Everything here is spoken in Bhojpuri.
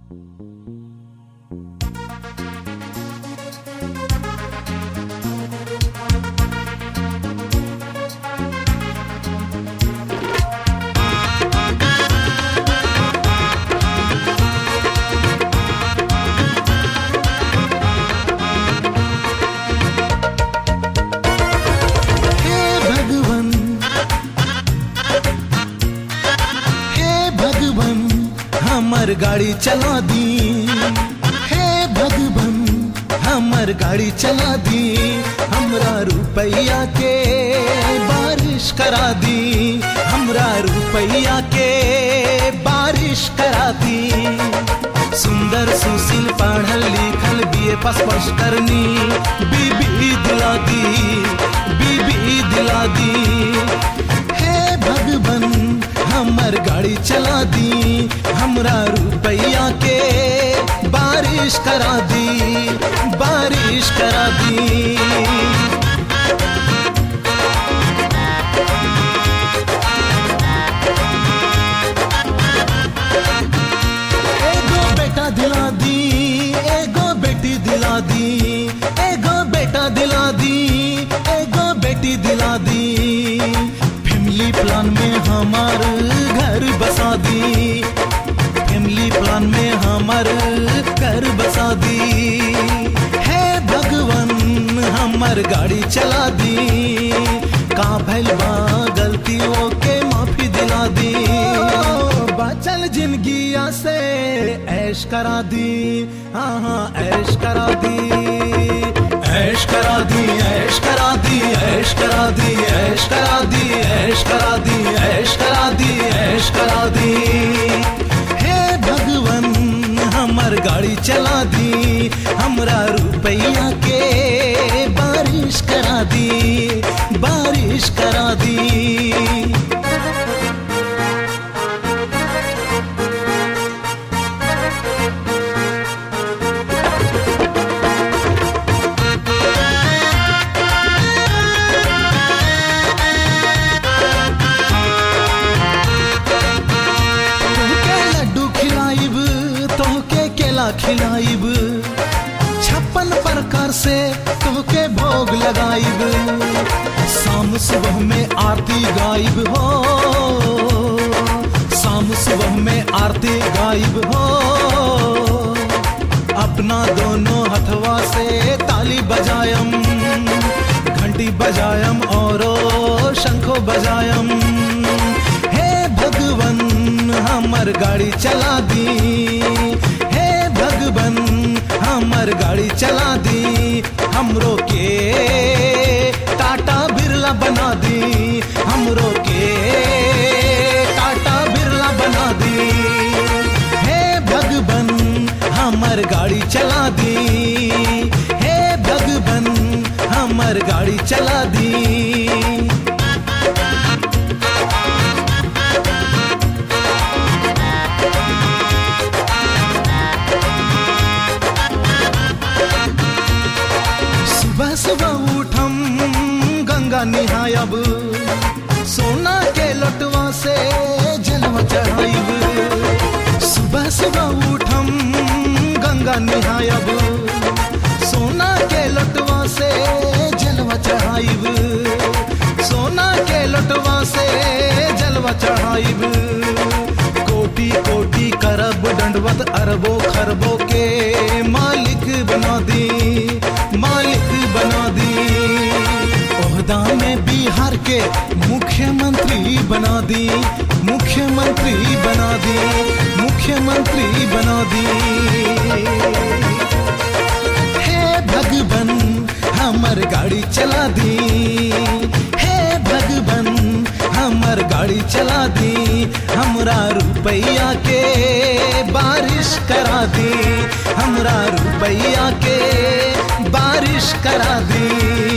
हे भगवन हे भगवन हमर गाड़ी चला दी हे भगवन हमर गाड़ी चला दी हमरा रुपैया के बारिश करा दी हमरा रुपैया के बारिश करा दी सुंदर सुशील पढ़ल लिखल बीए पास पास करनी बीबी दिला दी बीबी दिला दी हे भगवन हमर गाड़ी चला दी हमरा रुपैया के बारिश करा दी बारिश करा दी एगो बेटा दिला दी एगो बेटी दिला दी एगो बेटा दिला दी एगो बेटी दिला दी फैमिली प्लान में हमार घर बसा दी फैमिली प्लान में हमार घर बसा दी हे भगवन हमर गाड़ी चला दी का भैल बा गलतियों के माफी दिला दी बचल जिंदगिया से ऐश करा दी हाँ हाँ ऐश करा दी ऐश करा दी ऐश करा दी ऐश करा दी ऐश करा दी ऐश करा दी ऐश करा दी ऐश करा दी हे भगवन हमर गाड़ी चला दी हमरा रुपैया के बारिश करा दी बारिश करा दी तोहके लड्डू खिलाइब तोहके केला खिलाइब छप्पन प्रकार से तोहके भोग लगाइब शाम सुबह में आरती गाइब हो शाम सुबह में आरती गाइब हो अपना दोनों हथवा से ताली बजायम घंटी बजायम और शंखो बजायम हे भगवन हमर गाड़ी चला दी हे भगवन हमर गाड़ी चला दी हमरो के टाटा बिरला बना दी हमरो के टाटा बिरला बना दी हे भगवन हमर गाड़ी चला दी हे भगवन हमर गाड़ी चला दी सुबह सुबह उठम गंगा निहायब सोना के लटवा से जलवा चढ़ाइब सुबह सुबह उठम गंगा निहायब सोना के लटवा से जलवा चढ़ाइब सोना के लटवा से जलवा चढ़ाइब कोटि कोटि करब दंडवत अरबो खरबो के मालिक बना दी मालिक बना दी ओहदा में बिहार के मुख्यमंत्री बना दी मुख्यमंत्री बना दी मुख्यमंत्री बना दी हे भगवन हमर गाड़ी चला दी हे भगवन हमर गाड़ी चला दी हमरा रुपैया के बारिश करा दी हमरा रुपैया के बारिश करा दी